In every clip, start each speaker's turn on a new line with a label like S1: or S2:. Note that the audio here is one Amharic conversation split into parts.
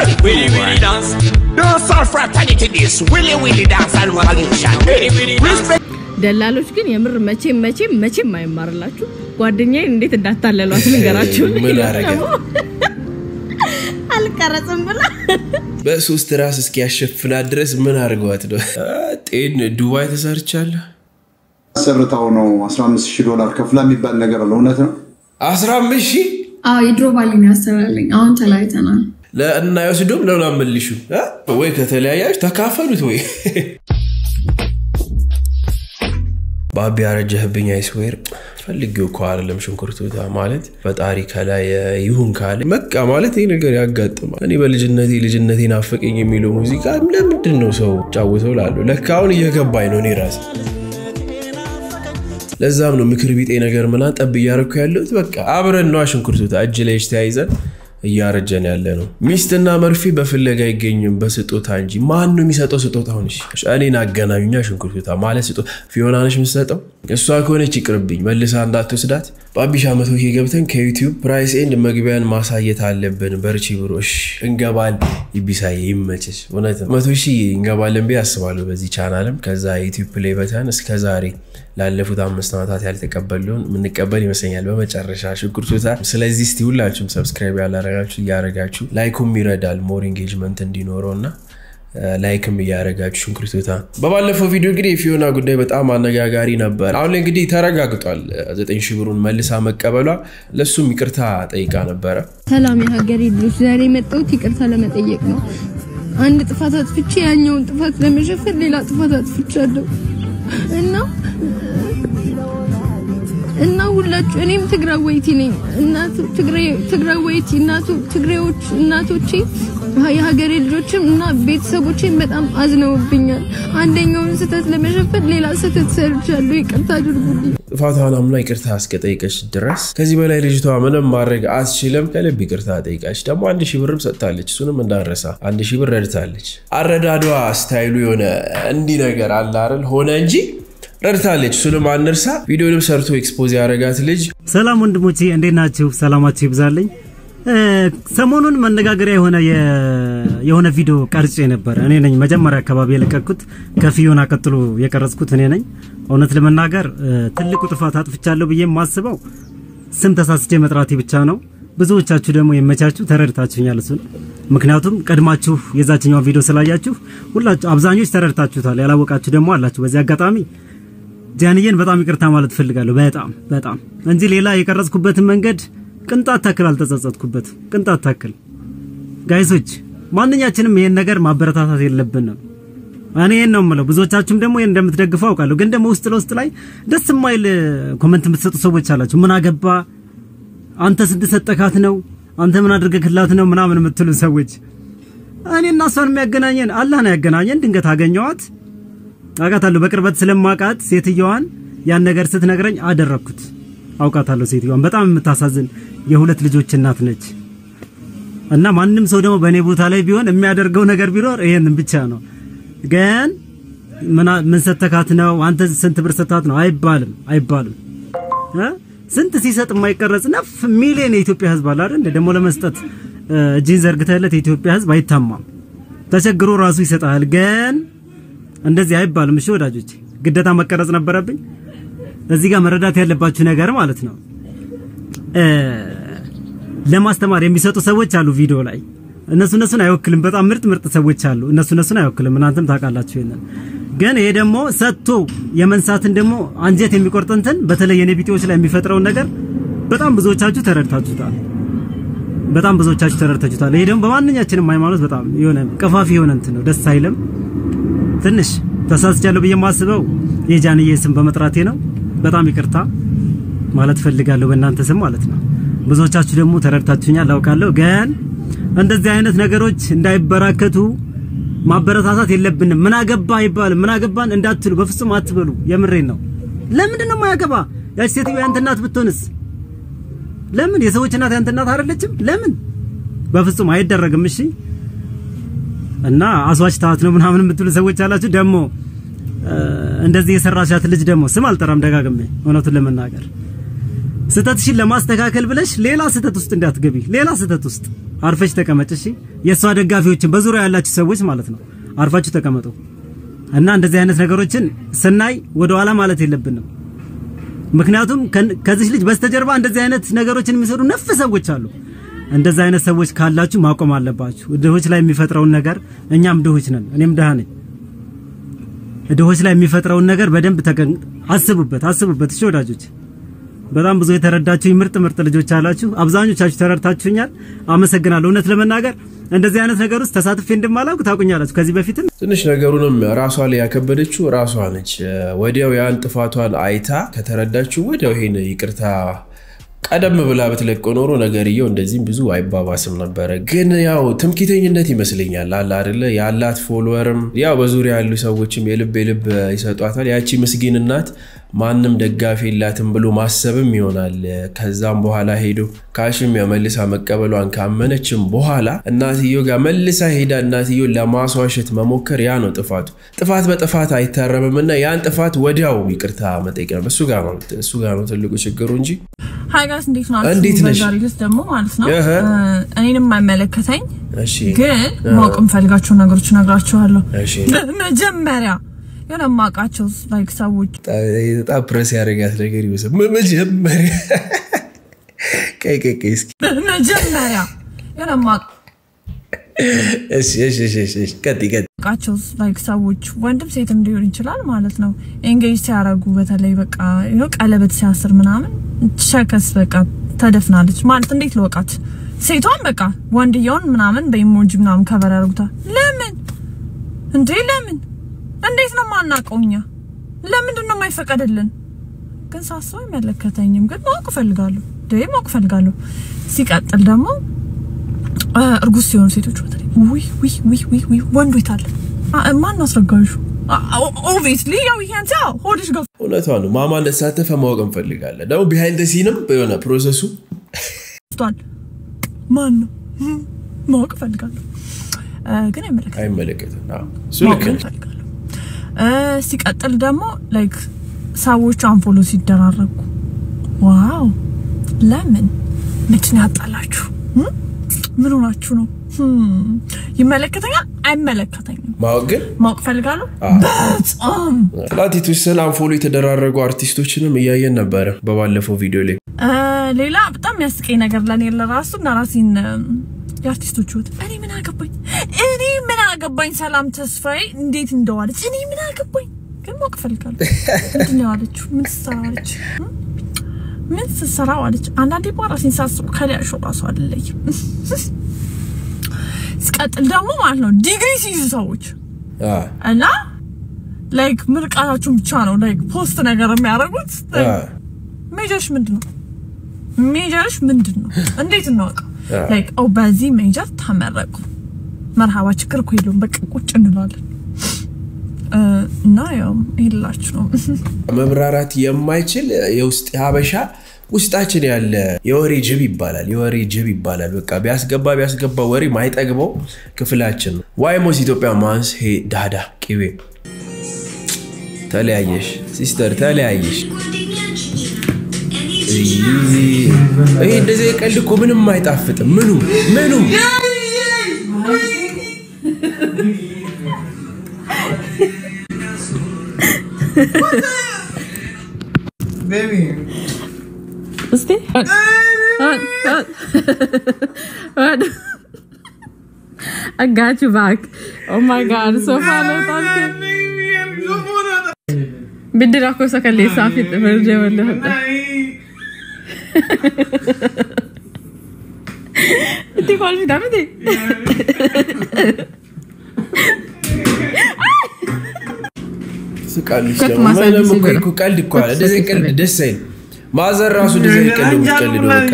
S1: Everybody, willy willy dance. Don't solve fraternity this. Willy willy dance and revolution. Willy willy dance.
S2: ደላሎች ግን የምር መቼም መቼም መቼም አይማርላችሁ። ጓደኛዬን እንዴት እንዳታለሏት ልንገራችሁ።
S3: ምን አረገ?
S2: አልቀረጽም ብላ
S3: በሶስት ራስ እስኪያሸፍናት ድረስ ምን አድርገዋት ነው? ጤን ዱባይ ተሰርቻለሁ።
S4: አሰርታው ነው 15 ሺህ ዶላር ከፍላ የሚባል ነገር አለ። እውነት ነው?
S3: 15 ሺህ
S5: አዎ የድሮ ባሌን ያሰራልኝ። አሁን ተለያይተናል።
S3: ለእና ይወስዶም ለምን አመልሹ ወይ ከተለያያች ተካፈሉት ወይ ባቢ ያረጀህብኝ አይስዌር ፈልጌው እኮ አይደለም ሽንኩርቱታ ማለት ፈጣሪ ከላይ ይሁን ካለ በቃ ማለት ይህ ነገር ያጋጥማል። እኔ በልጅነቴ ልጅነቴ ናፈቀኝ የሚለው ሙዚቃ ለምንድን ነው ሰው ጫውተው ላሉ ለካ አሁን እየገባኝ ነው እኔ ራሴ። ለዛም ነው ምክር ቢጤ ነገር ምናምን ጠብ እያደረኩ ያለሁት። በቃ አብረን ነዋ ሽንኩርቱታ እጅ ላይ እጅ ተያይዘን እያረጀን ያለ ነው። ሚስትና መርፌ በፍለጋ አይገኝም በስጦታ እንጂ። ማን ነው የሚሰጠው ስጦታውን? እሺ እኔን አገናኙኛ። ሽንኩርቱታ ማለት ስጦ ፊዮና ነች የምትሰጠው። እሷ ከሆነች ይቅርብኝ፣ መልሳ እንዳትወስዳት። በአቢሻ መቶ ኬ ገብተን ከዩቲዩብ ፕራይስ ኤንድ መግቢያን ማሳየት አለብን። በርቺ ብሮሽ እንገባል። ይቢሳዬ ይመችሽ። እውነት መቶ ሺህ እንገባለን ብዬ አስባለሁ በዚህ ቻናልም። ከዛ ዩቲዩብ ፕሌይ በተን እስከ ዛሬ ላለፉት አምስት ዓመታት ያልተቀበልነውን የምንቀበል ይመስለኛል በመጨረሻ ሽንኩርቱታ። ስለዚህ እስቲ ሁላችሁም ሰብስክራይብ ያላረጋችሁ እያረጋችሁ ላይኩም ይረዳል ሞር ኤንጌጅመንት እንዲኖረው እና ላይክም እያደረጋችሁ ሽንኩርቱታ። በባለፈው ቪዲዮ እንግዲህ የፊዮና ጉዳይ በጣም አነጋጋሪ ነበር። አሁን ላይ እንግዲህ ተረጋግጧል። ዘጠኝ ሺህ ብሩን መልሳ መቀበሏ ለእሱም ይቅርታ ጠይቃ ነበረ።
S2: ሰላም የሀገሬ ልጆች፣ ዛሬ የመጣሁት ይቅርታ ለመጠየቅ ነው። አንድ ጥፋት አጥፍቼ ያኛውን ጥፋት ለመሸፈን ሌላ ጥፋት አጥፍቻለሁ እና እና ሁላችሁ እኔም ትግራወይቲ ነኝ። እናቱ ትግራወይቲ እናቱ ትግሬዎች እናቶቼ የሀገሬ ልጆችም እና ቤተሰቦቼም በጣም አዝነውብኛል። አንደኛውን ስህተት ለመሸፈን ሌላ ስህተት ሰርቻለሁ። ይቅርታ አድርጉልኝ።
S3: ጥፋቷን አምና ይቅርታ እስከጠይቀች ድረስ ከዚህ በላይ ልጅቷ ምንም ማድረግ አትችልም። ከልብ ይቅርታ ጠይቃች። ደግሞ አንድ ሺህ ብርም ሰጥታለች። እሱንም እንዳረሳ አንድ ሺህ ብር ረድታለች። አረዳዷ ስታይሉ የሆነ እንዲህ ነገር አለ አይደል ሆነ እንጂ ረድታለች። እሱንም አንርሳ። ቪዲዮንም ሰርቶ ኤክስፖዝ ያደረጋት ልጅ
S6: ሰላም ወንድሞቼ እንዴት ናችሁ? ሰላማችሁ ይብዛልኝ። ሰሞኑን መነጋገሪያ የሆነ የሆነ ቪዲዮ ቀርጬ ነበር። እኔ ነኝ መጀመሪያ አካባቢ የለቀኩት፣ ከፊዮና ቀጥሎ የቀረጽኩት እኔ ነኝ። እውነት ለመናገር ትልቁ ጥፋት አጥፍቻለሁ ብዬ የማስበው ስም ተሳስቼ መጥራቴ ብቻ ነው። ብዙዎቻችሁ ደግሞ የመቻችሁ ተረድታችሁኛል እሱን። ምክንያቱም ቀድማችሁ የዛችኛውን ቪዲዮ ስላያችሁ ሁላችሁ አብዛኞች ተረድታችሁታል። ያላወቃችሁ ደግሞ አላችሁ። በዚህ አጋጣሚ ጃንዬን በጣም ይቅርታ ማለት እፈልጋለሁ። በጣም በጣም እንጂ ሌላ የቀረጽኩበትን መንገድ ቅንጣት ታክል አልተጸጸትኩበት። ቅንጣት ታክል ጋይሶች፣ ማንኛችንም ይሄን ነገር ማበረታታት የለብንም። እኔ ይሄን ነው የምለው። ብዙዎቻችሁም ደግሞ ይሄን እንደምትደግፉ አውቃለሁ። ግን ደግሞ ውስጥ ለውስጥ ላይ ደስ የማይል ኮመንት የምትሰጡ ሰዎች አላችሁ። ምን አገባ አንተ ስንት ሰጠካት ነው አንተ ምን አድርገክላት ነው ምናምን የምትሉ ሰዎች፣ እኔ እና እሷን የሚያገናኘን አላህ ነው ያገናኘን። ድንገት አገኘዋት አውቃታለሁ። በቅርበት ስለማውቃት ሴትየዋን ያን ነገር ስትነግረኝ አደረግኩት። አውቃታለሁ ሴትየዋን በጣም የምታሳዝን የሁለት ልጆች እናት ነች። እና ማንም ሰው ደግሞ በእኔ ቦታ ላይ ቢሆን የሚያደርገው ነገር ቢኖር ይሄንን ብቻ ነው። ግን ምን ሰተካት ነው አንተ ስንት ብር ሰታት ነው አይባልም፣ አይባልም። ስንት ሲሰጥ የማይቀረጽ ነፍ ሚሊዮን የኢትዮጵያ ሕዝብ አለ አይደል? ደግሞ ለመስጠት እጅን ዘርግተለት የኢትዮጵያ ሕዝብ አይታማም። ተቸግሮ ራሱ ይሰጣል። ግን እንደዚህ አይባልም። እሺ ወዳጆች፣ ግዴታ መቀረጽ ነበረብኝ። እዚህ ጋር መረዳት ያለባችሁ ነገር ማለት ነው ለማስተማር የሚሰጡ ሰዎች አሉ ቪዲዮ ላይ እነሱ እነሱን አይወክልም። በጣም ምርጥ ምርጥ ሰዎች አሉ። እነሱ እነሱን አይወክልም። እናንተም ታውቃላችሁ ይሄንን። ግን ይሄ ደግሞ ሰጥቶ የመንሳትን ደግሞ አንጀት የሚቆርጥ እንትን በተለይ የኔ ቢጤዎች ላይ የሚፈጥረውን ነገር በጣም ብዙዎቻችሁ ተረድታችሁታል። በጣም ብዙዎቻችሁ ተረድታችሁታል። ይሄ ደግሞ በማንኛችንም ሃይማኖት በጣም የሆነ ቀፋፊ የሆነ እንትን ነው። ደስ አይልም። ትንሽ ተሳስቻለሁ ብዬ የማስበው የጃንዬ ስም በመጥራቴ ነው። በጣም ይቅርታ ማለት ፈልጋለሁ በእናንተ ስም ማለት ነው። ብዙዎቻችሁ ደግሞ ተረድታችሁኛል አውቃለሁ። ግን እንደዚህ አይነት ነገሮች እንዳይበራከቱ ማበረታታት የለብንም። ምን አገባ አይባልም። ምን አገባን እንዳትሉ በፍጹም አትበሉ። የምሬን ነው። ለምንድን ነው የማያገባ? ያች ሴትዮ ያንተ እናት ብትሆንስ? ለምን የሰዎች እናት ያንተ እናት አይደለችም? ለምን? በፍጹም አይደረግም። እሺ። እና አስዋች ታት ነው ምናምን የምትሉ ሰዎች አላችሁ። ደግሞ እንደዚህ የሰራሻት ልጅ ደግሞ ስም አልጠራም ደጋግሜ እውነቱን ለመናገር ስህተትሽን ለማስተካከል ብለሽ ሌላ ስህተት ውስጥ እንዳትገቢ፣ ሌላ ስህተት ውስጥ አርፈሽ ተቀመጭ። እሺ፣ የእሷ ደጋፊዎችን በዙሪያ ያላችሁ ሰዎች ማለት ነው፣ አርፋችሁ ተቀመጡ እና እንደዚህ አይነት ነገሮችን ስናይ ወደ ኋላ ማለት የለብንም። ምክንያቱም ከን- ከዚህ ልጅ በስተጀርባ እንደዚህ አይነት ነገሮችን የሚሰሩ ነፍ ሰዎች አሉ። እንደዚህ አይነት ሰዎች ካላችሁ ማቆም አለባችሁ። ድሆች ላይ የሚፈጥረውን ነገር እኛም ድሆች ነን፣ እኔም ድሃ ነኝ። ድሆች ላይ የሚፈጥረውን ነገር በደንብ ተገን አስቡበት፣ አስቡበት። እሺ ወዳጆች፣ በጣም ብዙ የተረዳችሁ ምርጥ ምርጥ ልጆች አላችሁ። አብዛኞቻችሁ ተረድታችሁኛል። አመሰግናለሁ። እውነት ለመናገር እንደዚህ አይነት ነገር ውስጥ ተሳትፌ እንደማላውቅ ታውቁኛላችሁ ከዚህ በፊትም
S3: ትንሽ ነገሩንም ራሷ ላይ ያከበደችው ራሷ ነች። ወዲያው ያን ጥፋቷን አይታ ከተረዳችው ወዲያው ይሄን ይቅርታ ቀደም ብላ ብትለቀው ኖሮ ነገርየው እንደዚህም ብዙ አይባባስም ነበረ። ግን ያው ትምክህተኝነት ይመስለኛል አለ አይደለ? ያላት ፎሎወርም ያው በዙሪያ ያሉ ሰዎችም የልብ የልብ ይሰጧታል። ያቺ ምስኪን እናት ማንም ደጋፊ የላትም ብሎ ማሰብም ይሆናል። ከዛም በኋላ ሄዶ ካሽም ያው መልሳ መቀበሏን ካመነችም በኋላ እናትዮ ጋር መልሳ ሄዳ እናትዮ ለማስዋሸት መሞከር ያ ነው ጥፋቱ። ጥፋት በጥፋት አይታረምም እና ያን ጥፋት ወዲያው ይቅርታ መጠየቅ ነው። እሱ ጋር ነው እሱ ጋር ነው ትልቁ ችግሩ እንጂ
S7: ሀይ ጋይስ እንዴት ናችሁ?
S3: እንዴት ነሽ?
S7: በዛሬ ዕለት ደግሞ ማለት ነው
S3: እህ።
S7: እ፣ እኔንም የማይመለከተኝ
S3: እሺ
S7: ግን ማወቅ የምፈልጋቸው ነገሮች እነግራችኋለሁ።
S3: እሺ
S7: መጀመሪያ የሆነ የማውቃቸው ላይክ ሰዎች
S3: በጣም ፕረስ ያደረጋት ነገር ይመስል መ- መጀመሪያ ቀይ ቀይ ቀይ እስኪ
S7: መጀመሪያ የሆነ የማውቃቸው
S3: እሺ እሺ እሺ እሺ እሺ ቀጥይ ቀጥይ
S7: ላይክ ሰዎች ወንድም ሴትም ሊሆን ይችላል ማለት ነው ኤንጌጅ ሲያደርጉ በተለይ በቃ ይኸው ቀለበት ሲያስር ምናምን ሸከስ በቃ ተደፍናለች ማለት እንዴት ልወቃት? ሴቷን በቃ ወንድየውን ምናምን በኢሞጂ ምናምን ከበር ያደርጉታል። ለምን እንዴ? ለምን እንዴት ነው ማናውቀው እኛ? ለምንድን ነው የማይፈቀድልን? ግን ሳስበው አይመለከተኝም፣ ግን ማወቅ እፈልጋለሁ። ደ ማወቅ እፈልጋለሁ። ሲቀጥል ደግሞ እ፣ እርጉዝ ሲሆኑ ሴቶች በተለይ ውይ ውይ ውይ ውይ ውይ ወንዱ የታለ? አ- ማን አስረጋዡ? ኦብቪስሊ ያው ይሄን ታ ሆድሽ ገፍ
S3: እውነቷ ነው ማማ እንደተሳተፈ ማወቅ እንፈልጋለን ደግሞ ቢሃይንድ ሲንም የሆነ ፕሮሰሱ
S7: ቷል ማን ነው እም፣ ማወቅ እፈልጋለሁ። እ፣ ግን አይመለከተኝም።
S3: አይመለከትም አዎ፣ እሱ
S7: ማወቅ
S3: ልክ ነህ
S7: እፈልጋለሁ። እ፣ ሲቀጥል ደግሞ ላይክ ሰዎች አንፎሎ ሲደራረጉ ዋው ለምን ምንድን ያጣላችሁ? እም? ምን ሆናችሁ ነው? እም፣ ይመለከተኛል አይመለከተኝም?
S3: ማወቅ ግን
S7: ማወቅ እፈልጋለሁ በጣም
S3: ትናንት የተወሰነ አንፎሎ የተደራረጉ አርቲስቶችንም እያየን ነበረ በባለፈው ቪዲዮ ላይ
S7: እ፣ ሌላ በጣም የሚያስቀኝ ነገር ለእኔ ለራሱ እና ራሴን እም፣ የአርቲስቶች ህይወት እኔ ምን አገባኝ እኔ ምን አገባኝ ሰላም ተስፋዬ እንዴት እንደዋለች እኔ ምን አገባኝ ግን ማወቅ እፈልጋለሁ ምንድን ነው ያለችው ምን ስትሰራ ዋለች እም? ምን ስትሰራ ዋለች አንዳንዴ ማ ራሴን ሳስቡ ከሊያሾ ራሱ አልለይም ሲቀጥል ደግሞ ማለት ነው ዲግሪ ሲይዙ ሰዎች
S3: አ፣
S7: እና ላይክ ምርቃታችሁን ብቻ ነው ላይክ ፖስት ነገር የሚያደርጉት
S3: አ፣
S7: ሜጀርሽ ምንድን ነው? ሜጀርሽ ምንድን ነው? እንዴት እናወቀው?
S3: አ።
S7: ላይክ ኦ በዚህ ሜጀር ተመረቁ መርሃባ ችግር እኮ የለውም በቃ ቁጭ እንላለን እ፣ እና ያው ይላችሁ ነው
S3: መብራራት የማይችል የውስጥ ሀበሻ ውስጣችን ያለ የወሬ ጅብ ይባላል። የወሬ ጅብ ይባላል። በቃ ቢያስገባ ቢያስገባ ወሬ ማይጠግበው ክፍላችን ነው። ዋይሞስ ኢትዮጵያ ማንስ ሄ ዳዳ ቅቤ ተለያየሽ ሲስተር ተለያየሽ። እይ፣ ይሄ እንደዚህ ቀልድ እኮ ምንም አይጣፍጥም። ምኑ ምኑም
S8: እስቲ I got you back. Oh my god, so far Biddi rakkoo isa kalleessaa fi firjee wallee hodha. Itti kolfidha miti?
S3: ስቃልሽ
S8: ከት
S3: ደግሞ
S8: ማሳጅ
S3: ምንም እኮ
S8: ሲበላ።
S3: እኮ ቀልድ እኮ አለ። እንደዚህ አይነት ቀልድ ደስ አይልም። ማዘር ራሱ እንደዚህ አይነት ቀልድ የምትቀልደው በቃ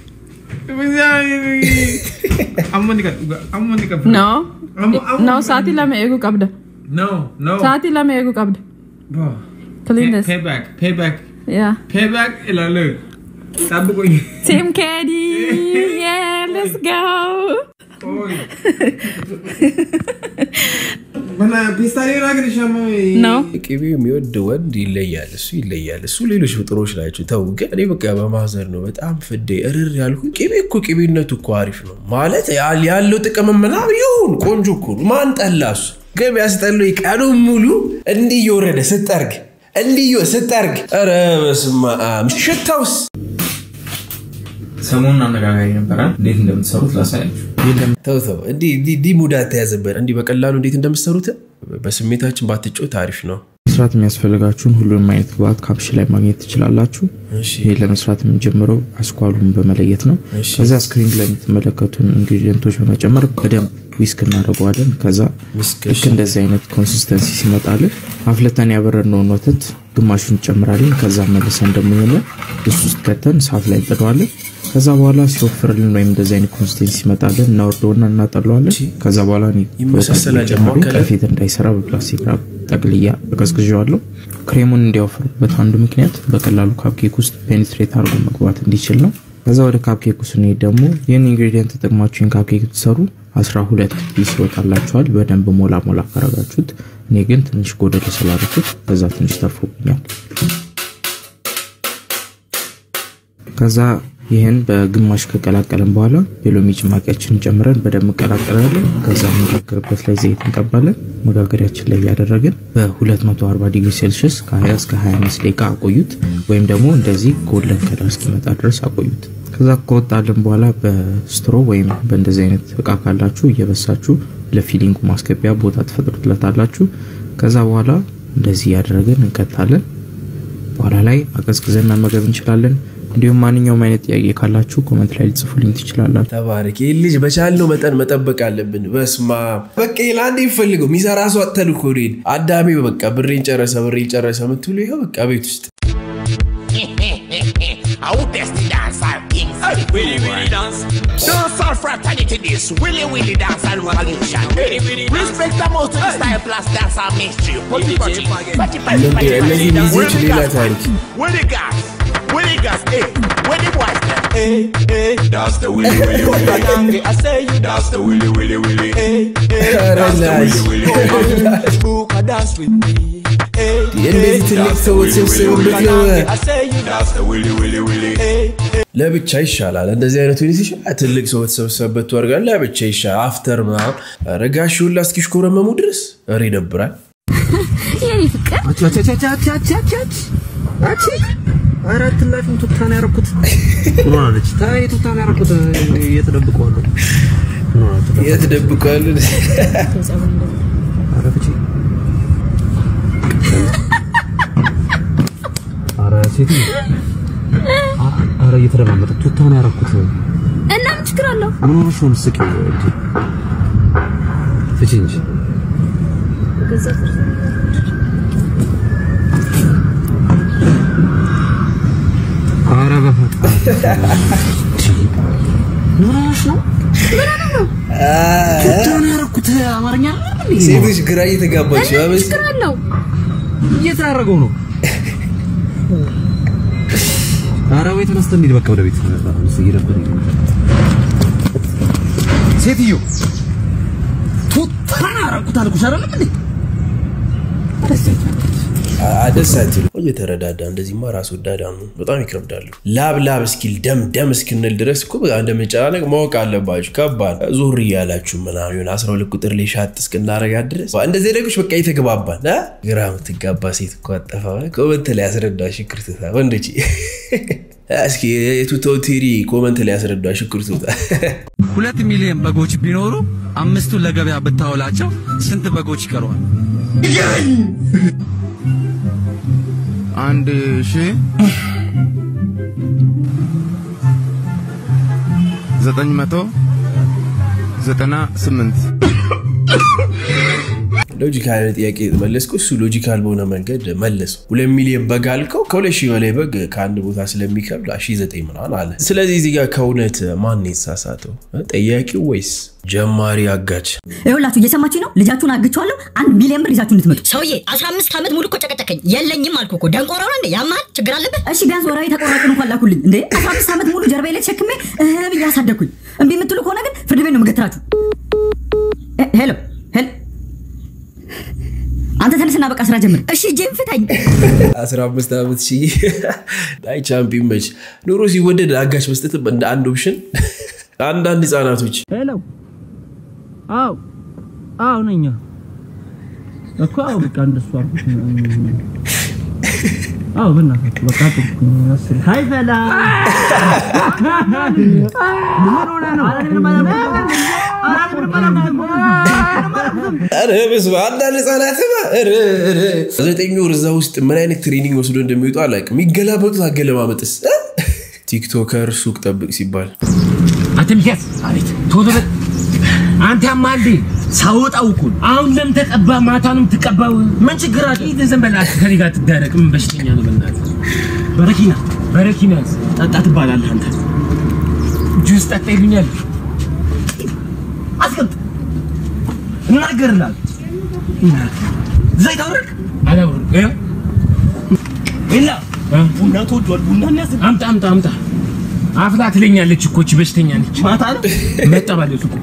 S8: No. No, sa'aatii lama eeguu qabda.
S9: No, no.
S8: Sa'aatii lama eeguu qabda.
S9: Bro.
S8: Cleanness.
S9: Pay, payback, payback,
S8: Yeah.
S9: payback. Ilalu. Sabi ko yun.
S8: Team Caddy! Yeah, let's go!
S9: Oy. ፒስታሌና ግን ሻማ
S8: ነው
S3: ቅቤ የሚወድ ወንድ ይለያል። እሱ ይለያል። እሱ ሌሎች ፍጥሮች ናቸው። ተው ግን እኔ በቃ በማዘር ነው በጣም ፍዴ እርር ያልኩ። ቅቤ እኮ ቅቤነቱ እኮ አሪፍ ነው ማለት ያል- ያለው ጥቅም ምናምን ይሁን ቆንጆ እኮ ነው። ማን ጠላ እሱ ግን ያስጠላው ቀኑን ሙሉ እንዲህ እየወረደ ስጠርግ እንዲህ እየ- ስጠርግ ኧረ በስመ አብ ሽታውስ
S9: ሰሞኑን አነጋጋሪ ነበረ። እንዴት እንደምትሰሩት ላሳያችሁ።
S3: ተው ተው እንዲህ እንዲህ እንዲህ ሙድ አትያዝበት። እንዲህ በቀላሉ እንዴት እንደምትሰሩት በስሜታችን ባትጮት አሪፍ ነው።
S10: መስራት የሚያስፈልጋችሁን ሁሉንም አይነት ግብአት ካፕሽ ላይ ማግኘት ትችላላችሁ።
S3: እሺ
S10: ይህ ለመስራት የምንጀምረው አስኳሉን በመለየት ነው።
S3: እሺ።
S10: ከዛ ስክሪን ላይ የምትመለከቱን ኢንግሪዲየንቶች በመጨመር በደንብ ዊስክ እናደርገዋለን። ከዛ
S3: ዊስክ፣
S10: ልክ እንደዚህ አይነት ኮንሲስተንሲ ሲመጣልን አፍለተን ያበረድነውን ወተት ግማሹን እንጨምራለን። ከዛ መልሰን ደግሞ የሆነ እሱ ውስጥ ከተን ሳፍ ላይ እንጥደዋለን። ከዛ በኋላ ሲወፍርልን ወይም እንደዚህ አይነት ኮንሲስተንሲ ሲመጣልን እናወርደውና እናጠለዋለን። ከዛ በኋላ እኔ
S3: ይመሳሰላል
S10: ወተት ጨምሬ
S3: ደግሞ ከላይ?
S10: ከፊት እንዳይሰራ በፕላስቲክ ራፕ ጠቅልያ አቀዝቅዤዋለሁ። ክሬሙን እንዲያወፍሩበት አንዱ ምክንያት በቀላሉ ካፕኬክ ውስጥ ፔኔትሬት አድርጎ መግባት እንዲችል ነው። ከዛ ወደ ካፕኬክ ስንሄድ ደግሞ ይህን ኢንግሪዲየንት ተጠቅማችሁ ይህን ካፕኬክ ብትሰሩ አስራ ሁለት ፒስ ይወጣላችኋል። በደንብ ሞላ ሞላ ካረጋችሁት። እኔ ግን ትንሽ ጎደል ስላደረኩት ከዛ ትንሽ ተርፎብኛል። ከዛ ይህን በግማሽ ከቀላቀለን በኋላ የሎሚ ጭማቂያችንን ጨምረን በደንብ እንቀላቀላለን። ከዛ መጋገርበት ላይ ዘይት እንቀባለን። መጋገሪያችን ላይ እያደረግን በ240 ዲግሪ ሴልሽስ ከ20 እስከ 25 ደቂቃ አቆዩት፣ ወይም ደግሞ እንደዚህ ጎልደን ከለር እስኪመጣ ድረስ አቆዩት። ከዛ ከወጣልን በኋላ በስትሮ ወይም በእንደዚህ አይነት እቃ ካላችሁ እየበሳችሁ ለፊሊንጉ ማስገቢያ ቦታ ትፈጥሩለታላችሁ። ከዛ በኋላ እንደዚህ እያደረግን እንከታለን። በኋላ ላይ አቀዝቅዘን መመገብ እንችላለን። እንዲሁም ማንኛውም አይነት ጥያቄ ካላችሁ ኮመንት ላይ ልጽፉልኝ ትችላላችሁ።
S3: ተባረክ። ይህ ልጅ በቻልነው መጠን መጠበቅ አለብን። በስማ በቃ ለአንድ የሚፈልገው የሚሰራ ሰው አተን እኮ ነው። አዳሚ በቃ ብሬን ጨረሰ ብሬን ጨረሰ የምትሉ ይኸው በቃ ቤት ውስጥ
S1: Out there the dancer kings. Willy Willy dance. Dancehall fraternity this. Willy Willy dance and revolution. Respect the most to the style plus dancehall mainstream. Putty putty. Putty putty putty
S3: እነዚህ
S1: putty.
S3: ልጆች
S1: Where the
S3: ሌላ
S1: gas
S3: ታሪክ
S1: man? Where the gas? Where the gas? Eh? Where the boys them? Eh? Eh?
S11: That's the willy willy willy.
S1: I say you
S11: That's the willy willy willy.
S1: Eh? Eh?
S3: ኧረ ናይስ።
S1: Who can dance with me? Eh?
S3: እንደዚህ ትልቅ ሰዎች ስብስብበት ነው።
S1: I say you
S11: That's the willy willy willy.
S3: ለብቻ ይሻላል። እንደዚህ አይነቱ ሁኔታ ይሻላል። ትልቅ ሰው በተሰበሰበበት ወርጋ ለብቻ ይሻላል። አፍተር ምናምን ረጋሽ ሁላ እስኪሽኮረመሙ ድረስ ኧረ ይደብራል።
S2: የኔ ፍቅር
S6: አራት ላፊም ቱታ ነው ያደረኩት። ምን ሆናለች? ታይ ቱታ ነው ያደረኩት። የት ደብቀዋለሁ? ምን ሆናለች?
S3: የት ደብቀዋል?
S6: ኧረ ፍቺ። ኧረ ሴትዮ፣ አ- ኧረ እየተደማመጠ ቱታ ነው ያደረኩት።
S2: እና ምን ችግር አለው?
S6: ምን ሆነሽ ነው የምትስቂው? እንጂ ፍቺ እንጂ ኧረ በፈጣሪ ምን ሆነሽ ነው? ቱታ ነው ያደረኩት። አማርኛ አይደለም እንዴ?
S3: ሴቶች ግራ እየተጋባች ነው። አበስ
S2: ችግር አለው?
S6: እየተዳረገው ነው። ኧረ ወይ ተነስተን እንሂድ በቃ ወደ ቤት። አሁንስ እየደበረኝ ነው። ሴትዮ ቱታን አደረኩት አልኩሽ አይደለም እንዴ?
S3: ደስ አትሉ። እየተረዳዳ እንደዚህማ ራስ ወዳድ ነው። በጣም ይከብዳሉ። ላብ ላብ እስኪል ደም ደም እስክንል ድረስ እኮ በቃ እንደምንጨናነቅ ማወቅ አለባችሁ። ከባድ ዞር እያላችሁ ምናምን የሆነ አስራ ሁለት ቁጥር ላይ ሻጥ እስክናረጋት ድረስ እንደዚህ ነገሮች በቃ እየተግባባን አ? ግራ የምትጋባ ሴት እኮ አጠፋ ኮመንት ላይ ያስረዳ ሽክርትታ ወንዶች እስኪ የቱታው ቴሪ ኮመንት ላይ ያስረዳ ሽክርትታ
S12: ሁለት ሚሊዮን በጎች ቢኖሩ አምስቱን ለገበያ ብታውላቸው ስንት በጎች ይቀረዋል?
S11: አንድ ሺህ ዘጠኝ መቶ ዘጠና ስምንት
S3: ሎጂካል ጥያቄ መለስኩ። እሱ ሎጂካል በሆነ መንገድ መለሰው። ሁለት ሚሊዮን በግ አልከው። ከሁለት ሺህ በላይ በግ ከአንድ ቦታ ስለሚከብድ ሺ ዘጠኝ ምናምን አለ። ስለዚህ እዚህ ጋር ከእውነት ማን ነው የተሳሳተው? ጠያቂው ወይስ ጀማሪ አጋች?
S13: ይኸውላችሁ እየሰማችሁ ነው። ልጃችሁን አግቸዋለሁ። አንድ ሚሊዮን ብር ይዛችሁ እንድትመጡ። ሰውዬ 15 ዓመት ሙሉ እኮ ጨቀጨቀኝ። የለኝም አልኩ እኮ። ደንቆሮ ነው እንዴ? ያማል? ችግር አለበት? እሺ ቢያንስ ወራዊ ተቆራጭን እንኳን ላኩልኝ እንዴ። 15 ዓመት ሙሉ ጀርባዬ ላይ ተሸክሜ እህ ብዬ አሳደግኩኝ። እምቢ የምትሉ ከሆነ ግን ፍርድ ቤት ነው የምገትራችሁ። ሄሎ ሄሎ ውጣና በቃ ስራ ጀምር። እሺ እጄን ፍታኝ።
S3: 15 ዓመት ሺ አይ ቻምፒዮን መች ኑሮ ሲወደድ አጋሽ መስጠትም እንደ አንድ ኦፕሽን አንዳንድ ህጻናቶች
S14: ሄሎ አው አው ነኝ እኮ አው በቃ እንደሱ አልኩት አው በእናትህ በቃ ጥቁኝ መስል ሃይ ፈላ ምን ሆነ ነው
S3: ኧረ በስመ አብ አንዳንድ ህጻናትማ ኧረ ኧረ ዘጠኝ ወር እዛ ውስጥ ምን አይነት ትሬኒንግ ወስዶ እንደሚወጡ አላውቅም። የሚገላበጡት አገለማመጥስ እ? ቲክቶከር ሱቅ ጠብቅ ሲባል
S15: አንተ ሚኪያስ አቤት ቶሎ በል አንተ ያማልዴ ሳወጣው እኮ ነው። አሁን ለምን ተቀባ ማታንም ትቀባው ምን ችግር አለ ይህ ዝም በላት ከኔ ጋር ትዳረቅ ምን በሽተኛ ነው በእናትህ በረኪና በረኪና ጠጣ ትባላለህ አንተ ጁስ ጠጣ ይሉኛል አስቀምጥ እናገርልሃል ዘይት አውረድ አላውረድ ይኸው የላ ቡና ተወዷል ቡና አምጣ አምጣ አምጣ አፍላ ትለኛለች እኮ እቺ በሽተኛ ነች ማታ ነው መጠባለች እኮ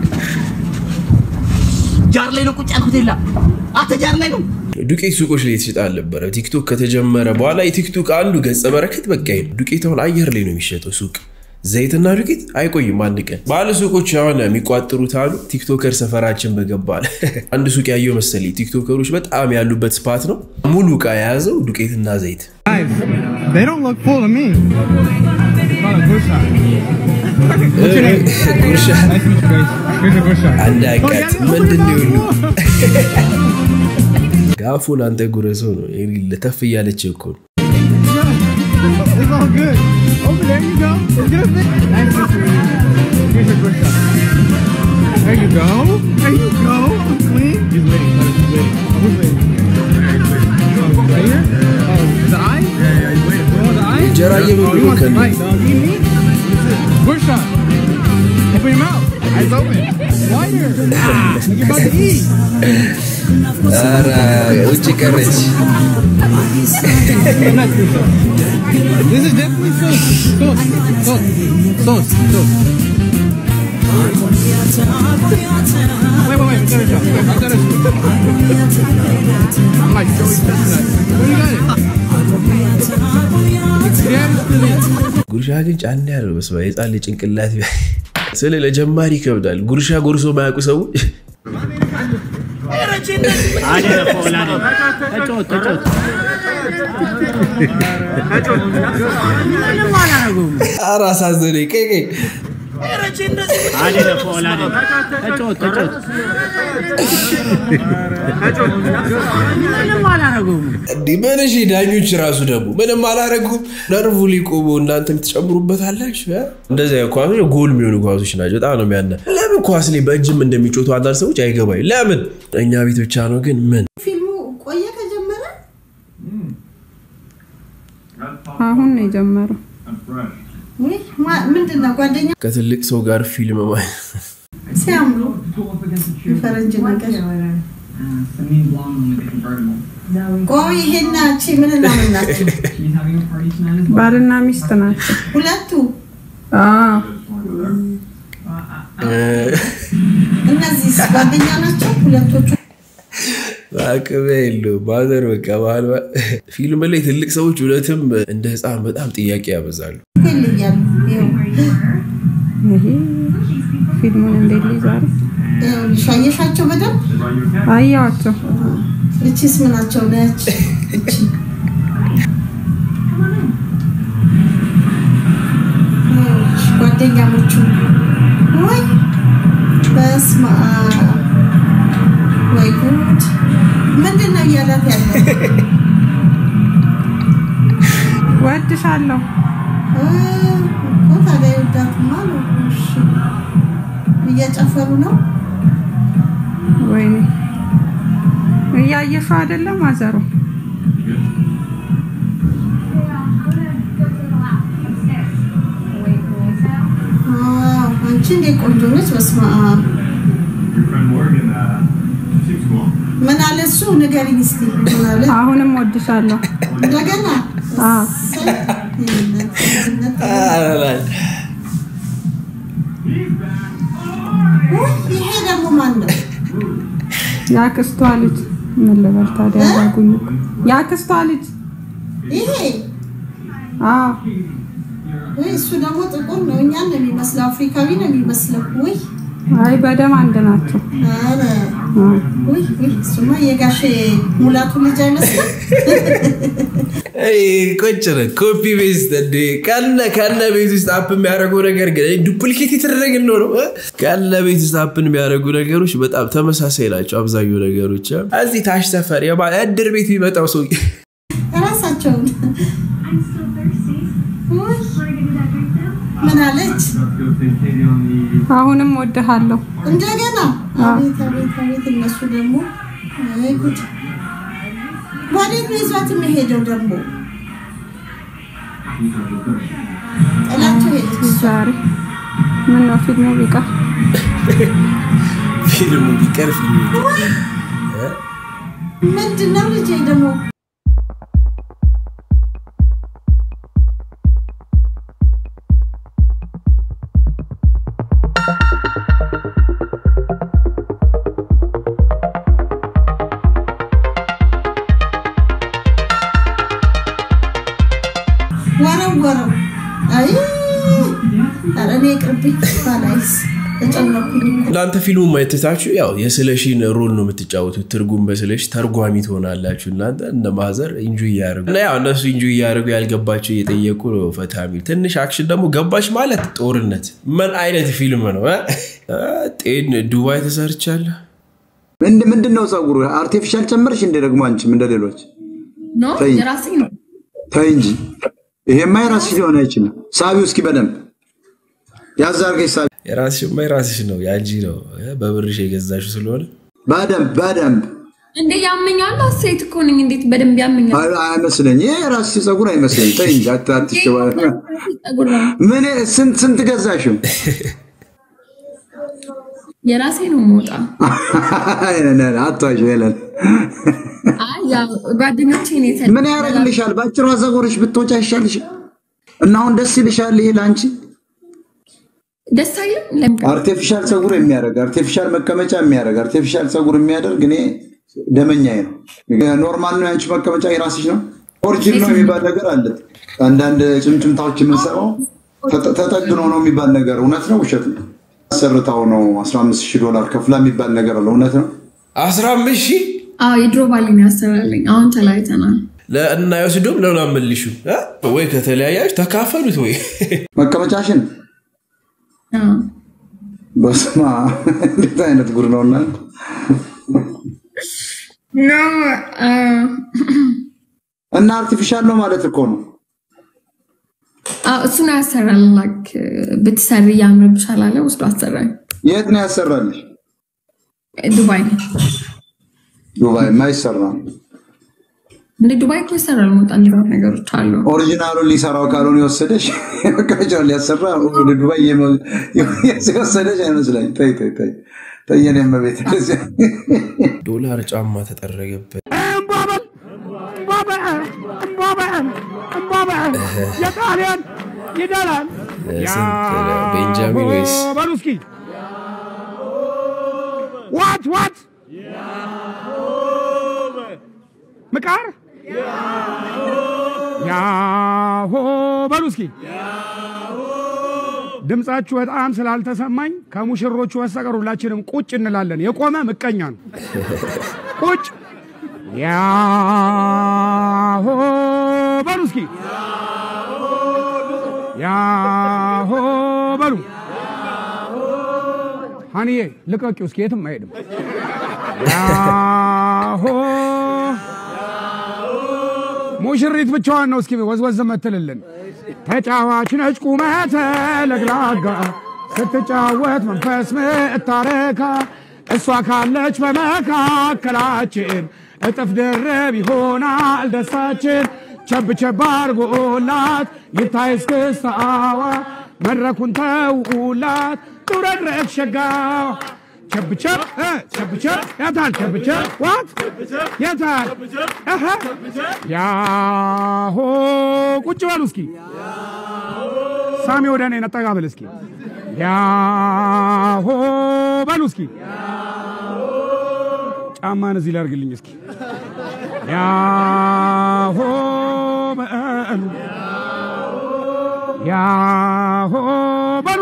S15: ጃር ላይ ነው ቁጭ ያልኩት የላ አንተ ጃር ላይ ነው
S3: ዱቄት ሱቆች ላይ የተሸጠ አልነበረ። ቲክቶክ ከተጀመረ በኋላ የቲክቶክ አንዱ ገጸ በረከት በቃ ይሄ ነው። ዱቄት አሁን አየር ላይ ነው የሚሸጠው ሱቅ ዘይትና ዱቄት አይቆይም አንድ ቀን። ባለ ሱቆች የሆነ የሚቋጥሩት አሉ ቲክቶከር ሰፈራችን በገባል አንድ ሱቅ ያየው መሰለኝ። ቲክቶከሮች በጣም ያሉበት ስፓት ነው። ሙሉ እቃ የያዘው ዱቄትና ዘይት
S16: Guys, they don't look full to me. Call it Gusha. What's your name?
S3: Gusha.
S16: Nice to meet you guys. Here's your Gusha.
S3: አንድ አቃት ምንድን ነው ሁሉ ጋፉን አንተ ጉረሰው ነው ለተፍ እያለች እኮ ነው።
S16: It's all good. Over there you go. Get a bit. Nice to meet you. Here's your Gusha. There you go. There you go. I'm clean. He's waiting. brother. He's waiting. Who's waiting? Oh, right here? Oh, is it I? Yeah, yeah, he's waiting. Oh, the I?
S3: እንጀራ እየበሉ
S16: Oh, you
S3: ነው
S16: want the
S3: ከእኔ።
S16: bite, dog. You need me? Gusha. Open your mouth. Eyes open. Wider. Ah, like you're about to eat.
S3: ኧረ ውጭ ቀረች።
S16: This is definitely sauce. Sauce. Sauce. Sauce. Sauce. Wait, wait, wait. I've got a shot. Wait, I've got a shot. I'm like Joey Chestnut. Where you got it? Yeah,
S3: ጉርሻ ግን ጫን ያለው በስመ አብ የህፃን ልጅ ጭንቅላት ስለ ለጀማሪ ይከብዳል። ጉርሻ ጎርሶ ማያውቁ ሰዎች ኧረ አሳዘነኝ። ቀይ ቀይ እንዲህ ምን እሺ፣ ዳኞች ራሱ ደግሞ ምንም አላረጉም። ነርቭ ሊቆሙ እናንተ የምትጨምሩበት አላችሁ። እ? እንደዚያ ኳሶች ጎል የሚሆኑ ኳሶች ናቸው። በጣም ነው የሚያና ለምን ኳስ ላይ በእጅም እንደሚጮቱ አንዳንድ ሰዎች አይገባኝ። ለምን እኛ ቤት ብቻ ነው ግን ምን
S17: ፊልሙ ቆየ ከጀመረ
S2: አሁን ነው የጀመረው።
S17: ውይ፣ ማ- ምንድን ነው ጓደኛ
S3: ከትልቅ ሰው ጋር ፊልም ማየት
S17: ሲያምሩ የፈረንጅ ነገር ቆይ ይሄና እቺ ምን እና ምን ናቸው?
S2: ባልና ሚስት ናቸው።
S17: ሁለቱ
S2: አዎ
S17: እነዚህ ጓደኛ ናቸው ሁለቶቹ።
S3: አቅም የለውም ማዘር በቃ ባህል ፊልም ላይ ትልቅ ሰዎች እውነትም እንደ ህፃን በጣም ጥያቄ ያበዛሉ።
S17: እኮ ይለያሉ። ይኸው
S2: ይሄ ፊልሙን እንዴት ሊዛሩ
S17: ይኸውልሽ፣ አየሻቸው በደንብ
S2: አያዋቸው።
S17: እቺስ ምናቸው ነች? እቺ ይኸውልሽ፣ ጓደኛሞቹ ወይ በስመ አብ ወይ ጉድ! ምንድን ነው እያላት ያለው?
S2: ወድሻለሁ
S17: እ፣ እኮ ታዲያ ይወዳትማ ነው። እሺ፣ እየጨፈሩ ነው።
S2: ወይኔ እያየሽው አይደለም አዘሩ
S17: አዎ፣ አንቺ እንዴት ቆንጆ ነች! በስመ አብ ምን አለ እሱ? ንገሪኝ እስኪ ምን አለ?
S2: አሁንም ወድሻለሁ
S17: እንደገና
S2: አዎ
S17: ውይ፣ ይሄ ደግሞ ማን ነው?
S2: ያክስቷ ልጅ
S8: ምን ልበል ታዲያ ያደረጉኝ እኮ የአክስቷ ልጅ
S17: ይሄ
S8: አዎ
S17: ወይ እሱ ደግሞ ጥቁር ነው። እኛን ነው የሚመስለው፣ አፍሪካዊ ነው የሚመስለው። ወይ
S8: አይ በደም አንድ ናቸው
S17: ኧረ ወይ ወይ እሱማ የጋሼ ሙላቱ ልጅ አይመስልም?
S3: ቁጭ ነው ኮፒ ቤስት እንደ ካለ ካለ ቤት ውስጥ አፕ የሚያደርጉ ነገር ግን ዱፕሊኬት የተደረገ ነው ነው ካለ ቤት ውስጥ አፕን የሚያደርጉ ነገሮች በጣም ተመሳሳይ ናቸው። አብዛኛው ነገሮች እዚህ ታች ሰፈር የባ- እድር ቤት የሚመጣው ሰው
S17: ራሳቸውን ወይ ምን አለች?
S8: አሁንም ወድሃለሁ
S17: እንደገና አቤት አቤት አቤት! እነሱ ደግሞ አይ ጉድ! ወዴት ነው ይዟት የሚሄደው ደግሞ? ጥላቸው ሄደች።
S8: ዛሬ ምን ነው ፊልሙ ቢቀር
S3: ፊልሙ ቢቀር ፊልሙ
S17: ምንድን ነው ልጄ ደግሞ ወረወረው። አይ ኧረ እኔ ይቅርብኝ ባላይስ ተጨነኩኝ እኮ።
S3: እናንተ ፊልሙ ማየትታችሁ ያው የስለሺን ሮል ነው የምትጫወቱት። ትርጉም በስለሽ ተርጓሚ ትሆናላችሁ። እናንተ እንደ ማዘር ኢንጆ እያደረጉ እና ያው እነሱ ኢንጆ እያደረጉ ያልገባቸው እየጠየቁ ነው ፈታ የሚል ትንሽ አክሽን ደግሞ ገባች ማለት ጦርነት። ምን አይነት ፊልም ነው? እ? እ? ጤን ዱባይ ተሰርቻለሁ።
S4: ምንድ ምንድን ነው ጸጉሩ? አርቲፊሻል ጨመርሽ እንደ ደግሞ አንቺም እንደ ሌሎች
S5: ኖ
S4: ተይ።
S5: የራሴ ነው።
S4: ተይ እንጂ ይሄማ የራስሽ ሊሆን አይችልም። ሳቢው እስኪ በደንብ ያዝ አድርገሽ ሳቢ
S3: የራስሽማ የራስሽ ነው የአንቺ ነው እ? በብርሽ የገዛሽው ስለሆነ
S4: በደንብ በደንብ
S5: እንዴ ያመኛል። ሴት እኮ ነኝ። እንዴት በደንብ ያመኛል?
S4: አይ- አይመስለኝ። ይሄ የራስሽ ጸጉር አይመስለኝ። ተይ እንጂ አት- አትሸባ-
S5: ጸጉር ነው
S4: ምን ስንት ስንት ገዛሽው?
S5: የራሴ ነው መውጣ
S4: አቷሽ ሄለን
S5: አይ ያው ጓደኞቼ ነው የተ
S4: ምን ያደርግልሻል? በአጭሯ ጸጉርሽ ብትወጪ አይሻልሽ? እና አሁን ደስ ይልሻል? ይሄ ለአንቺ
S5: ደስ አይልም? ለምን
S4: አርቲፊሻል ጸጉር የሚያደርግ አርቲፊሻል መቀመጫ የሚያደርግ አርቲፊሻል ጸጉር የሚያደርግ እኔ ደመኛዬ ነው። ኖርማል ነው የአንቺ መቀመጫ የራስሽ ነው። ኦሪጂን ነው የሚባል ነገር አለ። አንዳንድ ጭምጭምታዎች የምንሰማው ተጠ- ተጠግኖ ነው የሚባል ነገር እውነት ነው ውሸት ነው? አሰርታው ነው 15 ሺህ ዶላር ከፍላ የሚባል ነገር አለ። እውነት ነው?
S3: 15 ሺህ
S5: አዎ የድሮ ባሌን ያሰራልኝ። አሁን ተለያይተናል።
S3: እና የወስዶም ለምን አመልሹ ወይ ከተለያያችሁ ተካፈሉት ወይ
S4: መቀመጫሽን
S5: አዎ
S4: በስማ እንዴት አይነት ጉድ ነው እናንተ!
S5: ኖ አ፣
S4: እና አርቲፊሻል ነው ማለት እኮ ነው።
S5: አዎ እሱን ያሰራል። ላክ ብትሰሪ ያምርብሻል አለ ወስዶ አሰራኝ።
S4: የት ነው ያሰራልሽ?
S5: ዱባይ
S4: ዱባይ የማይሰራ
S5: እንደ ዱባይ እኮ ይሰራል። መውጣ እንዲህ ነገሮች አሉ።
S4: ኦሪጂናሉን ሊሰራው ካልሆነ የወሰደች መቀመጫውን ሊያሰራ ወደ ዱባይ የመ- የወሰደች አይመስለኝ። ተይ ተይ ተይ ተይ የኔ እመቤት እንደዚህ
S3: ዶላር ጫማ ተጠረገበት።
S16: የጣሊያን ይደላል።
S3: ስንት ነው? ቤንጃሚን ወይስ
S16: በሉ እስኪ ዋት ዋት ምቃር ያሆ በሉ እስኪ ድምፃችሁ በጣም ስላልተሰማኝ ከሙሽሮቹ በስተቀር ሁላችንም ቁጭ እንላለን። የቆመ ምቀኛ ነው። ቁጭ ያሆ በሉ እስኪ ያሆ በሉ ሀኒዬ ልቀቂው እስኪ የትም አይሄድም። ያሆ ሙሽሪት ብቻዋን ነው እስኪ ወዝወዝ መትልልን። ተጫዋች ነች ቁመተ ለግላጋ ስትጫወት መንፈስ ምታረካ እሷ ካለች በመካከላችን እጥፍ ድርብ ይሆናል ደስታችን። ቸብ ቸብ አርጎላት ይታይ እስክስታዋ መድረኩን ተውላት ጡረድረግ ሸጋዋ ቸብ ቸብ እ ቸብ ቸብ ያታል ቸብ ቸብ ዋት ያታል እህ ያሆ ቁጭ በሉ እስኪ ሳሚ ወደ እኔ ነጠጋ ብል እስኪ ያሆ በሉ እስኪ
S18: ጫማን እዚህ ላይ አድርግልኝ እስኪ። ያሆ በሉ ያሆ በሉ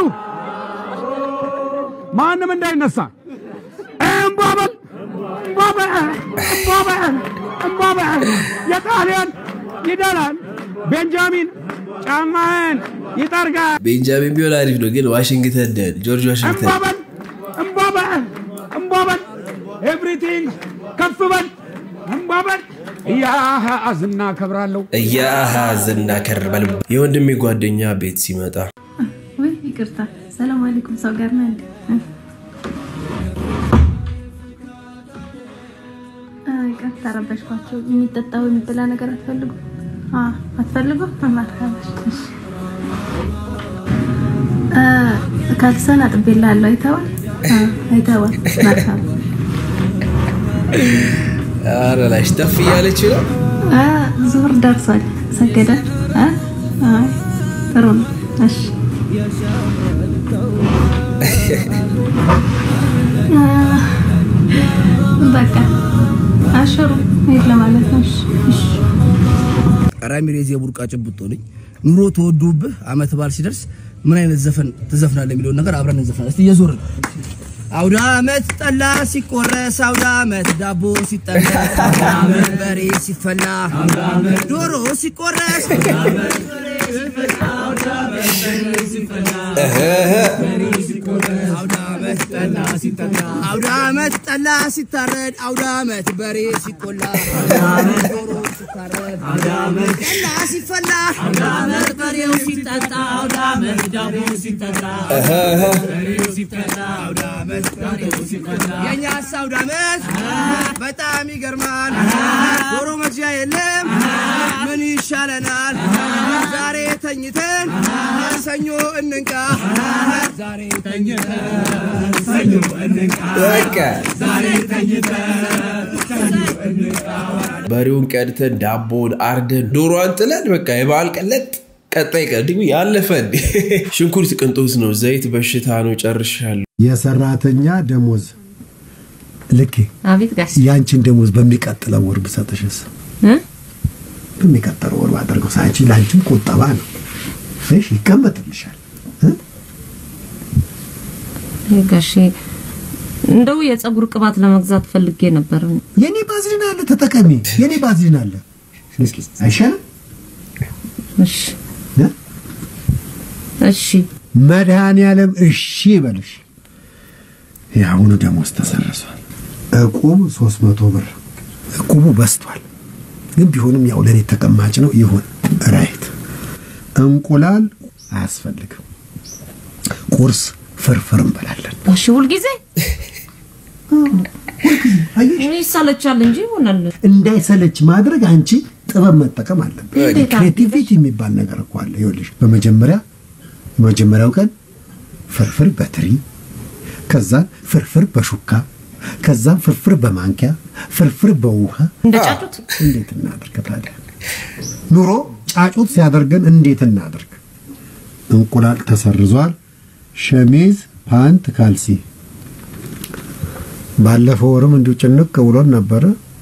S18: ማንም እንዳይነሳ እምቧበል እምቧበል እምቧበል እምቧበል የጣሊያን ይደላል ቤንጃሚን ጫማህን ይጠርጋል
S3: ቤንጃሚን ቢሆን አሪፍ ነው፣ ግን ዋሽንግተን ደን ጆርጅ ዋሽንግተን
S18: እምቧበል እምቧበል እምቧበል ኤቭሪቲንግ ከፍ በል እምቧበል እያሃዝ እናከብራለሁ
S3: እያዝና ከርበል የወንድሜ ጓደኛ ቤት ሲመጣ
S2: ወይ ይቅርታ፣ ሰላም አለይኩም ሰው ጋር ነህ እንዴ? አ፣ ይቅርታ ረበሽኳቸው። የሚጠጣው የሚበላ ነገር አትፈልጉ? አ፣ አትፈልጉ? ማርካበሽ ካልሰን አጥቤልሃለሁ። አይተዋል? አ፣ አይተዋል። መርካባ
S3: ኧረ ላሽ ተፍ እያለች ነው።
S2: አ፣ ዙሁር ደርሷል። ሰገደ? አ፣ አይ ጥሩ ነው። እሺ አ፣ በቃ አሽሩ ሄድ ለማለት ነው። እሺ እሺ
S14: ራሚሬዝ የቡርቃ ጭብጦ ነኝ። ኑሮ ተወዶብህ አመት በዓል ሲደርስ ምን አይነት ዘፈን ትዘፍናለህ የሚለውን ነገር አብረን እንዘፍናለን። እስቲ እየዞርን አውደ አመት ጠላ ሲቆረስ፣ አውደ አመት ዳቦ ሲጠበስ፣ አውደ አመት በሬ ሲፈላ፣ ዶሮ ሲቆረስ፣ አውደ አመት ጠላ ሲጠጣ፣ አውደ አመት ጠላ ሲታረድ፣ አውደ አመት በሬ ሲቆላ፣ ዶሮ ሲታረድ፣ ጠላ ሲፈላ፣ በሬው ሲጠጣ፣ አውደ አመት ዳቦ ሲጠጣ፣ በሬው ሲፈላ፣ አውደ አመት በሬው ሲፈላ። የእኛስ አውደ አመት በጣም ይገርማል። ዶሮ መግዣ የለም ምን ይሻለናል? ዛሬ ተኝተን ሰኞ እንንቃ። ዛሬ ተኝተን ሰኞ እንንቃ።
S3: በቃ
S14: ዛሬ ተኝተን ሰኞ እንንቃ።
S3: በሬውን ቀድተን ዳቦን አርደን ዶሮዋን ጥለን በቃ የበዓል ቀለጥ ቀጣይ ቀን ደግሞ ያለፈ እንዴ ሽንኩርት ቅንጦት ነው፣ ዘይት በሽታ ነው። ጨርሻለሁ።
S19: የሰራተኛ ደሞዝ ልኬ
S8: አቤት ጋሽ
S19: ያንቺን ደሞዝ በሚቀጥለው ወር ብሰጥሽስ? በሚቀጥለው ወር ባደርገው ሳንቺ ለአንቺም ቁጠባ ነው። እሺ ይቀመጥልሻል።
S8: ጋሼ እንደው የፀጉር ቅባት ለመግዛት ፈልጌ ነበር።
S19: የኔ ባዝሊን አለ ተጠቀሚ። የኔ ባዝሊን አለ እስኪ አይሻልም?
S8: እሺ እሺ
S19: መድኃኔዓለም እሺ ይበልሽ። የአሁኑ ደሞዝ ተሰረሷል። እቁብ ሶስት መቶ ብር እቁቡ በስቷል፣ ግን ቢሆንም ያው ለእኔ ተቀማጭ ነው። ይሁን ራይት። እንቁላል አያስፈልግም። ቁርስ ፍርፍር እንበላለን።
S8: ጋሼ ሁልጊዜ ይሳለቻል እንጂ ይሆናል።
S19: እንዳይሰለች ማድረግ አንቺ ጥበብ መጠቀም አለብን።
S8: እንዴት
S19: ክሬቲቪቲ የሚባል ነገር እኮ አለ። ይኸውልሽ በመጀመሪያ የመጀመሪያው ቀን ፍርፍር በትሪ ከዛን ፍርፍር በሹካ ከዛም ፍርፍር በማንኪያ ፍርፍር በውሃ
S8: እንደ ጫጩት
S19: እንዴት እናድርግ ታዲያ? ኑሮ ጫጩት ሲያደርገን እንዴት እናድርግ? እንቁላል ተሰርዟል። ሸሚዝ፣ ፓንት፣ ካልሲ ባለፈው ወርም እንዲሁ ጭንቅ ብሎን ነበረ።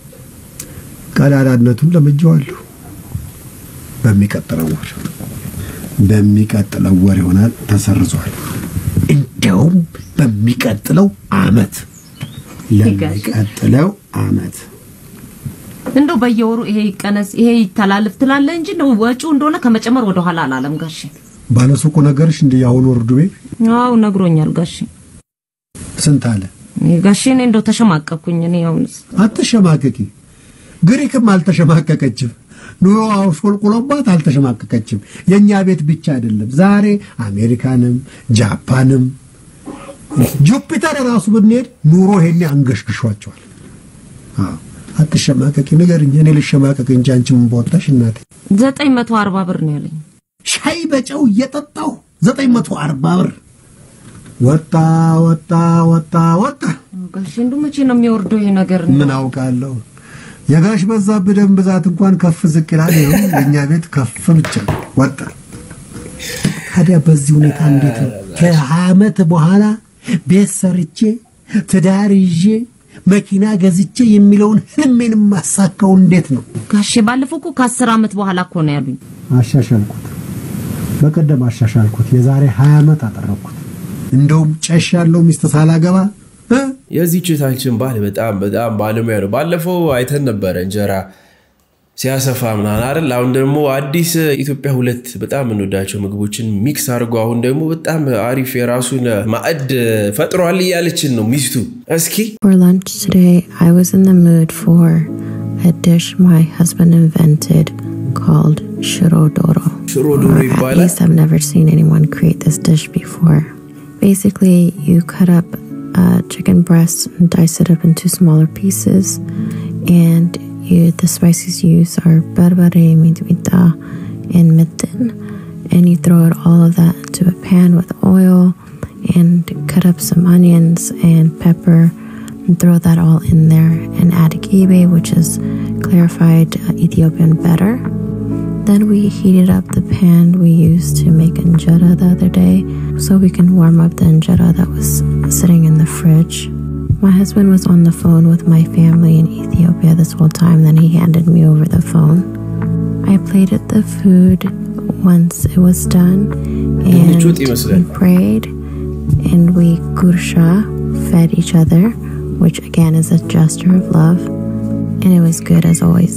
S19: ቀዳዳነቱን ለምጄዋለሁ። በሚቀጥለው ወር በሚቀጥለው ወር ይሆናል ተሰርዟል። እንዲያውም በሚቀጥለው አመት ለሚቀጥለው አመት
S8: እንደው በየወሩ ይሄ ይቀነስ ይሄ ይተላልፍ ትላለ እንጂ እንደው ወጪው እንደሆነ ከመጨመር ወደ ኋላ አላለም ጋሼ።
S19: ባለሱቁ ነገርሽ እንደ የአሁኑ ወርዱ ቤት
S8: አው ነግሮኛል ጋሼ።
S19: ስንት አለ?
S8: ጋሼ እኔ እንደው ተሸማቀኩኝ። እኔ አሁንስ
S19: አትሸማቀቂ። ግሪክም አልተሸማቀቀችም። ኑሮ አሽቆልቁሎባት አልተሸማቀቀችም። የእኛ ቤት ብቻ አይደለም። ዛሬ አሜሪካንም ጃፓንም ጁፒተር ራሱ ብንሄድ ኑሮ ይሄኔ አንገሽግሿቸዋል። አዎ አትሸማቀቂ፣ ንገርኝ። እኔ ልሸማቀቅ እንጂ አንቺ ምን በወጣሽ እናቴ።
S8: ዘጠኝ መቶ አርባ ብር ነው ያለኝ።
S19: ሻይ በጨው እየጠጣሁ ዘጠኝ መቶ አርባ ብር ወጣ ወጣ ወጣ ወጣ።
S8: ጋሼ እንደው መቼ ነው የሚወርደው ይሄ ነገር?
S19: ምን አውቃለሁ። የጋሽ በዛብህ ደም ብዛት እንኳን ከፍ ዝቅ ይላል። ይኸው የእኛ ቤት ከፍ ብቻ ወጣ። ታዲያ በዚህ ሁኔታ እንዴት ነው ከሀያ ዓመት በኋላ ቤት ሰርቼ ትዳር ይዤ መኪና ገዝቼ የሚለውን ህልሜን ማሳካው እንዴት ነው?
S8: ጋሼ ባለፈው እኮ ከአስር ዓመት በኋላ እኮ ነው ያሉኝ።
S19: አሻሻልኩት። በቀደም አሻሻልኩት። የዛሬ 20 ዓመት አጠረኩት። እንደውም ጨሽ ያለው ሚስት ሳላገባ
S3: የዚህ ችታችን ባል በጣም በጣም ባለሙያ ነው። ባለፈው አይተን ነበረ እንጀራ ሲያሰፋ ምናምን አይደል? አሁን ደግሞ አዲስ ኢትዮጵያ ሁለት በጣም የምንወዳቸው ምግቦችን ሚክስ አድርጎ አሁን ደግሞ በጣም አሪፍ የራሱን ማዕድ ፈጥሯል እያለችን ነው ሚስቱ። እስኪ
S20: For lunch today, I was in the mood for a dish my husband invented called shirodoro.
S3: Shirodoro
S20: Or At least I've never seen anyone create this dish before. Basically, you cut up uh, chicken breast and dice it up into smaller pieces, and you, the spices you use are berbere, midwita, and mitten, and you throw it all of that into a pan with oil, and cut up some onions and pepper and throw that all in there and add kibe, which is clarified uh, Ethiopian batter. Then we heated up the pan we used to make injera the other day so we can warm up the injera that was sitting in the fridge. My husband was on the phone with my family in Ethiopia this whole time, then he handed me over the phone. I plated the food once it was done and
S3: ምቾት ይመስላል።
S20: we prayed and we gursha fed each other, which again is a gesture of love, and it was good as always.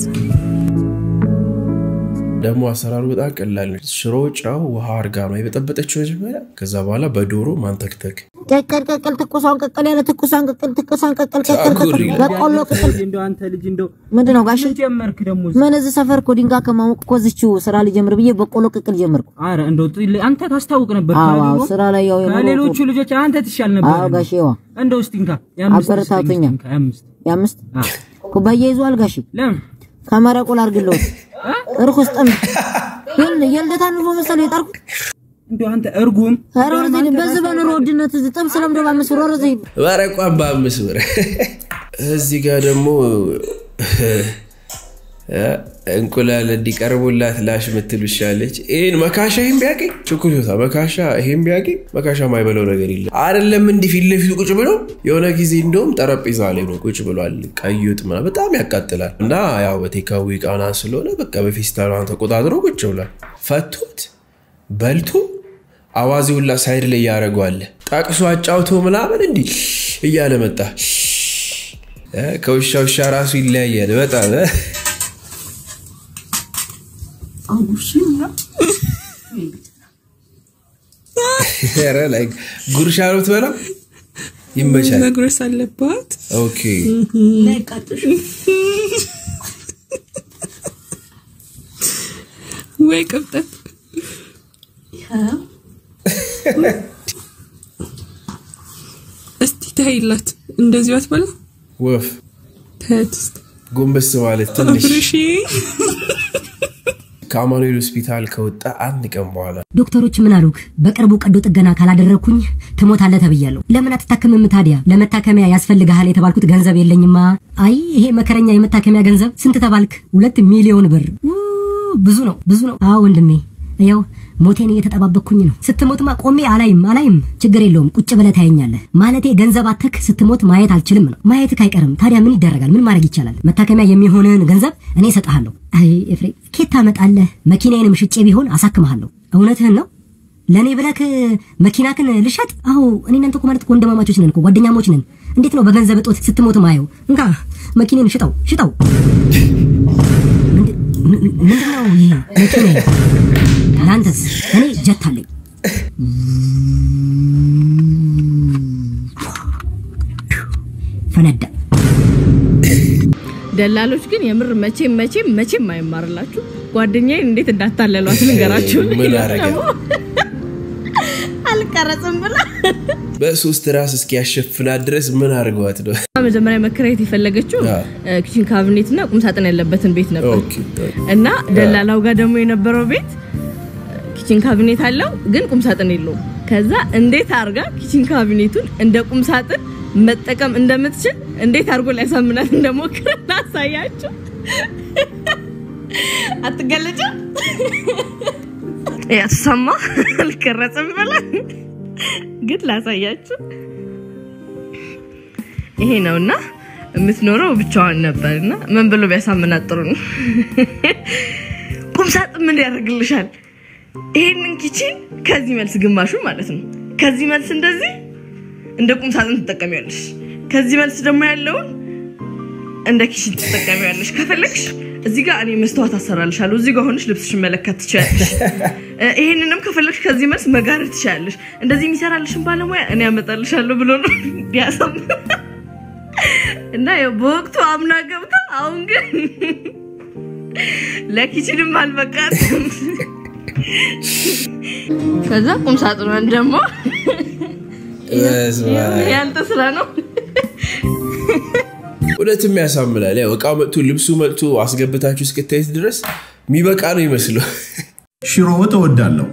S3: ደግሞ አሰራሩ በጣም ቀላል ነው። ሽሮ፣ ጨው፣ ውሃ አርጋ ነው የበጠበጠችው መጀመሪያ። ከዛ በኋላ በዶሮ ማንተክተክ
S21: ቀቀል ቀቀል ትኩሷን ቀቀል ያለ ትኩሷን ቀቀል ትኩሷን ቀቀል ቀቀል
S3: ጸጉር
S21: ቀቀል
S3: ይላል።
S21: በቆሎ ቀቀል
S6: እንደው አንተ ልጅ እንደው
S21: ምንድን ነው ጋሽ
S6: ጀመርክ ደግሞ
S21: ምን እዚህ ሰፈር እኮ ድንጋይ ከማሞቅ እኮ እዚችው ስራ ልጀምር ብዬ በቆሎ ቅቅል ጀመርኩ።
S6: አረ እንደው ጥ- አንተ ታስታውቅ ነበር
S21: አዎ፣
S6: ከሌሎ-
S21: አዎ፣ ስራ ላይ ያው የኖረው
S6: ከሌሎቹ
S21: እኮ-
S6: ልጆች አንተ ትሻል ነበር
S21: አዎ ጋሼዋ
S6: እንደው እስቲ እንካ የአምስት
S21: አበረታቱኛ።
S6: ስጠኝ፣ እንካ፣ የአምስት
S21: የአምስት ኩባያ ይዟል ጋሼ
S6: ለምን
S21: ከመረቁ ላድርግልዎት እርኩስ ጥም የል የልደታ ንፎ መሰለኝ የጠርኩት
S6: እንደው አንተ እርጉም
S21: ኧረ ወደዚህ ሂድ። በዚህ በኑሮ ውድነት እዚህ ጥብስ ለምዶ በአምስት ብር ወደዚህ ሂድ።
S3: መረቋን በአምስት ብር። እዚህ ጋር ደግሞ እ፣ እንቁላል እንዲቀርቡላት ላሽ ምትል ውሻለች። ይህን መካሻ ይህን ቢያገኝ ችኩልታ መካሻ ይህን ቢያገኝ መካሻ ማይበለው ነገር የለም። አይደለም እንዲህ ፊት ለፊቱ ቁጭ ብሎ የሆነ ጊዜ እንደውም ጠረጴዛ ላይ ነው ቁጭ ብሏል። ቀይ ወጥ ምናምን በጣም ያቃጥላል። እና ያው በቴካዊ ቃና ስለሆነ በቃ በፌስታሏን ተቆጣጥሮ ቁጭ ብሏል። ፈቶት በልቶ አዋዜ ሁላ ሳይድ ላይ ያደረገዋል። ጠቅሶ አጫውቶ ምናምን እንዲህ እያለ መጣ። እ፣ ከውሻ ውሻ ራሱ ይለያያል በጣም እ። ኧረ ላይ ጉርሻ ነው ትበላው ይመቻል።
S22: መጉረስ አለባት።
S3: ኦኬ
S22: ወይ ቅብጠት እስቲ ታይላት እንደዚሁ አትበላ
S3: ወፍ
S22: ተት እስቲ
S3: ጎንበስ ማለት ትንሽ
S22: አብርሺ
S3: ከአማኑኤል ሆስፒታል ከወጣ አንድ ቀን በኋላ
S13: ዶክተሮች ምን አሉክ? በቅርቡ ቀዶ ጥገና ካላደረግኩኝ ትሞታለህ ተብያለሁ። ለምን አትታከምም ታዲያ? ለመታከሚያ ያስፈልግሃል የተባልኩት ገንዘብ የለኝማ። አይ ይሄ መከረኛ የመታከሚያ ገንዘብ ስንት ተባልክ? ሁለት ሚሊዮን ብር። ኡ፣ ብዙ ነው ብዙ ነው። አዎ ወንድሜ ያው ሞቴን እየተጠባበቅኩኝ ነው። ስትሞትማ ቆሜ አላይም አላይም። ችግር የለውም ቁጭ ብለህ ታየኛለህ። ማለቴ ገንዘብ አተክ ስትሞት ማየት አልችልም ነው። ማየትህ አይቀርም። ታዲያ ምን ይደረጋል? ምን ማድረግ ይቻላል? መታከሚያ የሚሆንህን ገንዘብ እኔ እሰጥሃለሁ። አይ ኤፍሬም ኬት ታመጣለህ? መኪናዬንም ሽጬ ቢሆን አሳክምሃለሁ። እውነትህን ነው? ለእኔ ብለክ መኪናክን ልሸጥ? አዎ እኔ እናንተ እኮ ማለት እኮ ወንድማማቾች ነን እኮ ጓደኛሞች ነን። እንዴት ነው በገንዘብ እጦት ስትሞት ማየው? እንካ መኪኔን ሽጠው ሽጠው። ምንድን- ምን- ምንድነው ይሄ መኪና? ለአንተስ? እኔ ጀት አለኝ። ፈነዳ።
S2: ደላሎች ግን የምር መቼም መቼም መቼም አይማርላችሁ። ጓደኛዬን እንዴት እንዳታለሏት ልንገራችሁ።
S3: ምን አረገ?
S2: ደግሞ አልቀረጽም ብላ
S3: በሶስት ራስ እስኪያሸፍናት ድረስ ምን አድርገዋት ነው?
S2: መጀመሪያ መከራየት የፈለገችው ኪችን ካቢኔት እና ቁምሳጥን ያለበትን ቤት ነበር
S3: ኦኬ፣
S2: እና ደላላው ጋር ደግሞ የነበረው ቤት ኪችን ካቢኔት አለው ግን ቁምሳጥን የለውም። ከዛ እንዴት አርጋ ኪችን ካቢኔቱን እንደ ቁምሳጥን መጠቀም እንደምትችል እንዴት አድርጎ ሊያሳምናት እንደሞክረ ላሳያችሁ። አትገለጭም? ያሰማ አልቀረጽም ብላ ግን ላሳያችሁ። ይሄ ነውና የምትኖረው ብቻዋን ነበር እና ምን ብሎ ቢያሳምናት ጥሩ ነው? ቁም ሳጥን ምን ያደርግልሻል? ይሄንን ኪችን ከዚህ መልስ ግማሹ ማለት ነው። ከዚህ መልስ እንደዚህ እንደ ቁም ሳጥን ትጠቀሚያለሽ። ከዚህ መልስ ደግሞ ያለውን እንደ ኪችን ትጠቀሚያለሽ። ከፈለግሽ እዚህ ጋር እኔ መስተዋት አሰራልሻለሁ። እዚህ ጋር ሆነሽ ልብስሽን መለከት ትችላለሽ። እ፣ ይሄንንም ከፈለግሽ ከዚህ መልስ መጋረድ ትችላለሽ። እንደዚህ የሚሰራልሽን ባለሙያ እኔ ያመጣልሻለሁ ብሎ ነው ቢያሰም እና ያው በወቅቱ አምና ገብታ አሁን ግን ለኪችንም አልበቃትም። ከዛ ቁም ሳጥኗን ደግሞ
S3: በስመ አብ።
S2: ያንተ ስራ ነው።
S3: እውነትም ያሳምናል። ያው እቃው መጥቶ ልብሱ መጥቶ አስገብታችሁ እስክታዩት ድረስ የሚበቃ ነው ይመስለው።
S7: ሽሮ ወጥ እወዳለሁ።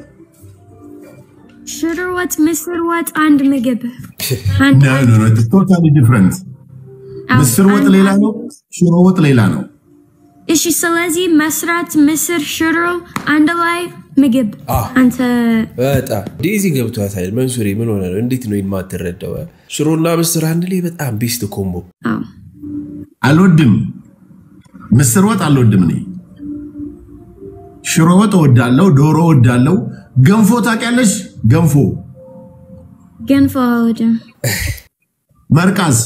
S9: ሽሮ ወጥ፣ ምስር ወጥ አንድ ምግብ
S7: ኖ ኖ ኖ ቶታሊ ዲፍረንት። ምስር ወጥ ሌላ ነው፣ ሽሮ ወጥ ሌላ ነው።
S9: እሺ። ስለዚህ መስራት ምስር፣ ሽሮ አንድ ላይ ምግብ
S3: አ።
S9: አንተ
S3: በጣም ዴዚ ገብቷታል። መንሱሬ ምን ሆነ ነው? እንዴት ነው የማትረዳው? ሽሮና ምስር አንድ ላይ በጣም ቤስት ኮምቦ።
S7: አልወድም፣ ምስር ወጥ አልወድም እኔ። ሽሮ ወጥ እወዳለሁ፣ ዶሮ እወዳለሁ። ገንፎ ታውቂያለሽ? ገንፎ
S9: ገንፎ አልወድም።
S7: መርቃዝ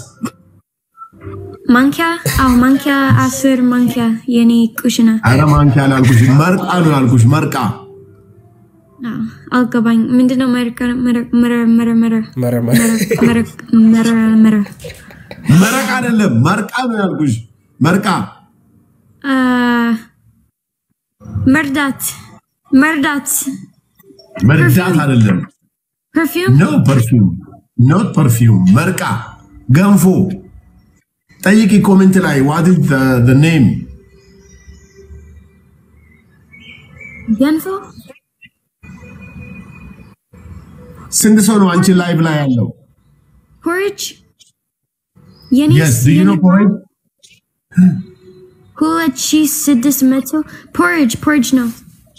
S9: ማንኪያ አዎ፣ ማንኪያ አስር ማንኪያ የኔ ኩሽና
S7: አረ ማንኪያ አላልኩሽ፣ መርቃ ነው ያልኩሽ። መርቃ
S9: አዎ፣ አልገባኝ። ምንድነው መረቀ መረ መረ መረ መረ
S3: መረመረ
S9: መረ መረ መረ
S7: መረቅ አይደለም፣ መርቃ ነው ያልኩሽ። መርቃ
S9: አ፣ መርዳት መርዳት
S7: መርዳት አይደለም።
S9: ፐርፊውም
S7: ኖ ፐርፊውም ኖት ፐርፊውም። መርቃ ገንፎ ጠይቂ ኮሜንት ላይ ዋት ኢዝ ዘ ኔም
S9: ገንፎ
S7: ስንት ሰው ነው አንቺ ላይቭ ላይ ያለው?
S9: ፖሪጅ የኔ
S7: የስ ዱ ዩ ኖ ፖሬጅ
S9: ሁለት ሺህ ስድስት መቶ ፖሪጅ ፖሪጅ ነው።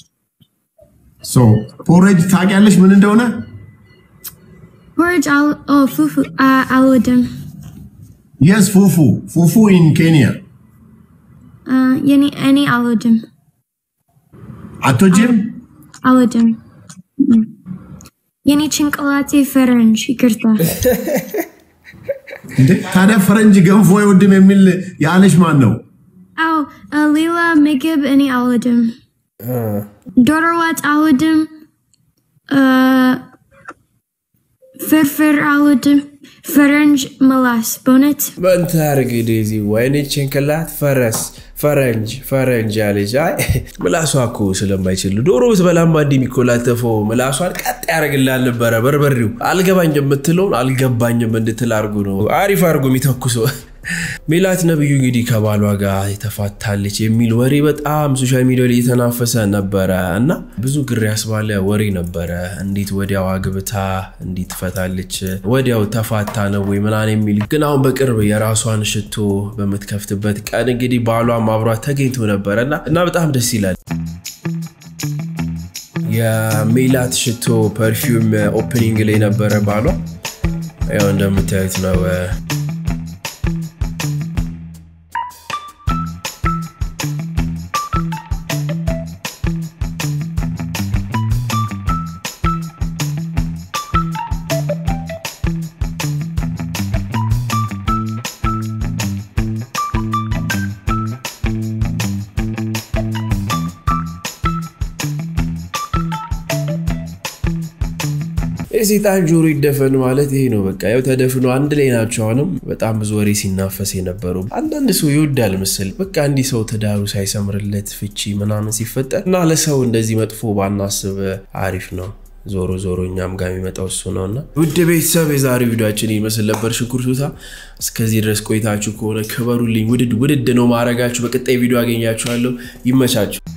S7: ሶ ፖሬጅ ታውቂያለሽ ምን እንደሆነ?
S9: ፖሪጅ አል ኦ ፉፉ አ- አልወድም።
S7: የስ ፉፉ ፉፉ ኢን ኬንያ
S9: አ፣ የኔ እኔ አልወድም
S7: አቶጂም
S9: አልወድም። እም። የኔ ጭንቅላቴ ፈረንጅ ይቅርታ።
S7: እንዴ ታዲያ ፈረንጅ ገንፎ አይወድም የሚል ያለሽ ማን ነው?
S9: አዎ አ፣ ሌላ ምግብ እኔ አልወድም። ዶሮ ወጥ አልወድም። አ፣ ፍርፍር አልወድም። ፈረንጅ መላስ በእውነት
S3: በንተ አርግ ዴዚ ወይኔ ጭንቅላት ፈረስ ፈረንጅ ፈረንጅ አለች። አይ ምላሷ እኮ ስለማይችል ዶሮ ብትበላማ እንዲህ የሚኮላተፈው ምላሷን ቀጥ ያደርግልሃል ነበረ። በርበሬው አልገባኝም የምትለውን አልገባኝም እንድትል አርጉ ነው አሪፍ አርጎ የሚተኩሰው። ሜላት ነብዩ እንግዲህ ከባሏ ጋር የተፋታለች የሚል ወሬ በጣም ሶሻል ሚዲያ ላይ የተናፈሰ ነበረ እና ብዙ ግር ያስባለ ወሬ ነበረ። እንዴት ወዲያው አግብታ እንዴት ትፈታለች? ወዲያው ተፋታ ነው ወይ ምናምን የሚል ግን አሁን በቅርብ የራሷን ሽቶ በምትከፍትበት ቀን እንግዲህ ባሏም አብሯት ተገኝቶ ነበረ እና እና በጣም ደስ ይላል። የሜላት ሽቶ ፐርፊውም ኦፕኒንግ ላይ ነበረ ባሏ። ያው እንደምታዩት ነው የሴጣን ጆሮ ይደፈን ማለት ይሄ ነው። በቃ ያው ተደፍኖ አንድ ላይ ናቸው። አሁንም በጣም ብዙ ወሬ ሲናፈስ የነበረው አንዳንድ ሰው ይወዳል ምስል በቃ እንዲህ ሰው ትዳሩ ሳይሰምርለት ፍቺ ምናምን ሲፈጠር እና ለሰው እንደዚህ መጥፎ ባናስብ አሪፍ ነው። ዞሮ ዞሮ እኛም ጋር የሚመጣው እሱ ነው እና ውድ ቤተሰብ የዛሬው ቪዲዮችን ይመስል ነበር። ሽንኩርቱታ እስከዚህ ድረስ ቆይታችሁ ከሆነ ክበሩልኝ። ውድድ ውድድ ነው ማድረጋችሁ። በቀጣይ ቪዲዮ አገኛችኋለሁ። ይመቻችሁ።